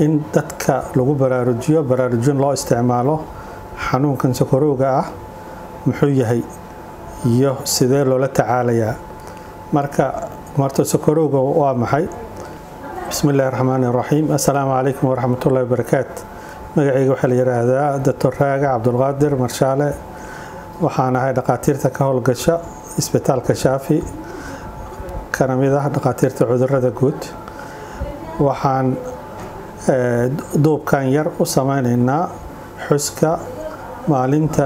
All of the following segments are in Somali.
in dadka lagu baraarujiyo baraarujin loo isticmaalo xanuunkan sokorowga ah muxuu yahay iyo sidee loola tacaalayaa marka marta sokorowga waa maxay bismi illaahi raxmaani raxiim assalaamu calaykum waraxmatullahi wabarakaat magacayga waxaa la yidhaahdaa doctor raaga cabdulqaadir marshaale waxaan ahay dhaqaatiirta ka howlgasha isbitaalka shaafi kana mid ah dhaqaatiirta cudurada guud waxaan duubkan yar u sameyneynaa xuska maalinta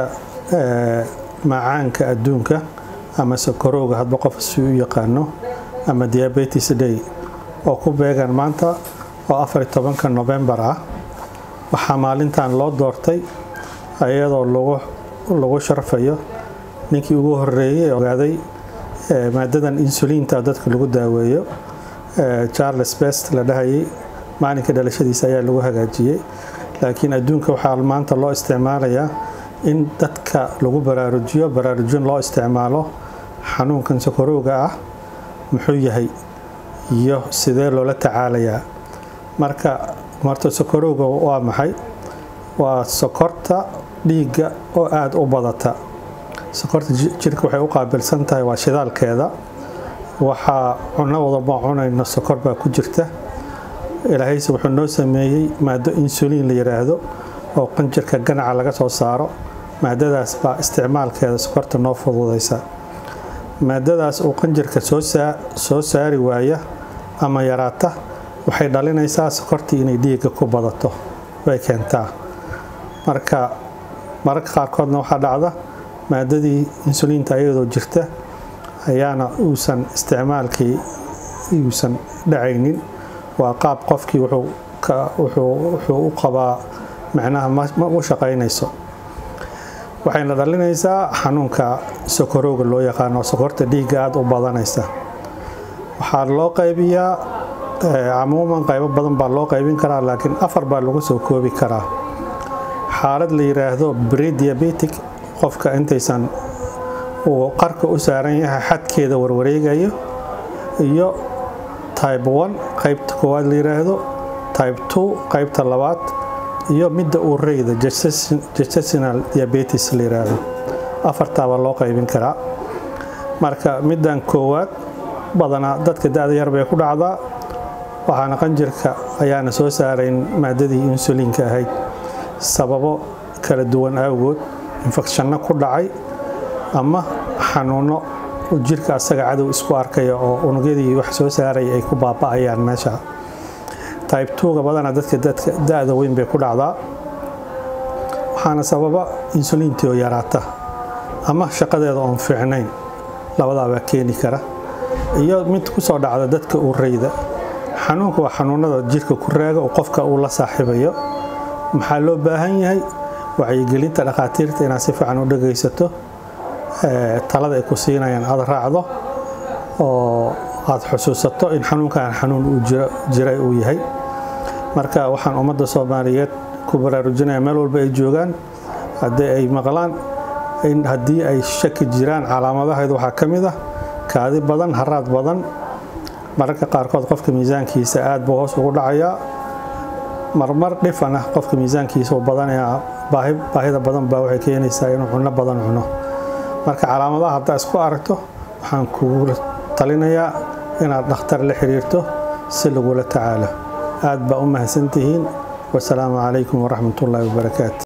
macaanka adduunka ama sokorowga hadba qof si u yaqaano ama diabetes day oo ku beegan maanta oo afari tobanka novembar ah waxaa maalintan loo doortay iyadoo lagu sharfayo ninkii ugu horeeyey ogaaday maadadan insuliinta dadka lagu daaweeyo charles best la dhahayay maalinka dhalashadiisa ayaa lagu hagaajiyey laakiin adduunka waxaa maanta loo isticmaalayaa in dadka lagu baraarujiyo baraarujin loo isticmaalo xanuunkan sokorowga ah muxuu yahay iyo sidee loola tacaalayaa marka marta sokorowga waa maxay waa sokorta dhiigga oo aada u badata sokorta jirka waxay u qaabilsan tahay waa shidaalkeeda waxaa cuno wadaba cunayno sokor baa ku jirta ilaahayse wuxuu noo sameeyey maado insuliin la yidhaahdo oo qanjirka ganaca laga soo saaro maadadaas baa isticmaalkeeda sokorta noo fududaysa maadadaas uu qanjirka soo saari waaya ama yaraata waxay dhalinaysaa sokortii inay dhiigga ku badato way keentaa marka mararka qaarkoodna waxaa dhacda maadadii insuliinta iyadoo jirta ayaana uusan isticmaalkii uusan dhacaynin waa qaab qofkii wuxuu u qabaa macnaha ma u shaqaynayso waxayna dhalinaysaa xanuunka sokorowga loo yaqaano sokorta dhiigga aada u badanaysa waxaa loo qaybiyaa camuuman qaybo badan baa loo qaybin karaa laakiin afar baa lagu soo koobi karaa xaalad la yidhaahdo brediabetic qofka intaysan uu qarka u saaran yahay xadkeeda warwareegayo iyo tybe one qaybta koowaad la yidhaahdo tybe two qaybta labaad iyo midda uureyda gestational diabetes la yidhaahdo afartaabaa loo qaybin karaa marka middan koowaad badanaa dadka da-da yar bay ku dhacdaa waxaana qanjirka ayaana soo saarayn maadadii insuliinka ahayd sababo kala duwan awgood infekshanno ku dhacay ama xanuuno jirka asaga cadow isku arkaya oo unugyadii wax soo saaraya ay ku baaba'ayaan meesha tybe twoga badanaa dadka da-da weyn bay ku dhacdaa waxaana sababa insuliintii oo yaraata ama shaqadeeda oon fiicnayn labadaabaa keeni kara iyo mid kusoo dhacda dadka uureyda xanuunka waa xanuunada jirka ku raaga oo qofka uu la saaxiibayo maxaa loo baahan yahay wacyigelinta dhakhaatiirta inaad si fiican u dhagaysato talada ay ku siinayaan aada raacdo oo aada xusuusato in xanuunkan xanuun uu jiray uu yahay marka waxaan ummadda soomaaliyeed ku baraarujinaya meel walba ay joogaan haddii ay maqlaan in haddii ay shaki jiraan calaamadaheed waxaa ka mid ah kaadi badan haraad badan mararka qaarkood qofka miisaankiisa aad buu hoos ugu dhacayaa marmar dhifan ah qofka miisaankiisa uu badanayaa baahida badan baa waxay keenaysaa inuu cunno badan cuno marka calaamadaha haddaa isku aragto waxaan kugu talinayaa inaad dhakhtar la xiriirto si lagula tacaalo aad baa u mahadsantihiin wasalaamu calaykum waraxmatullaahi wabarakaatu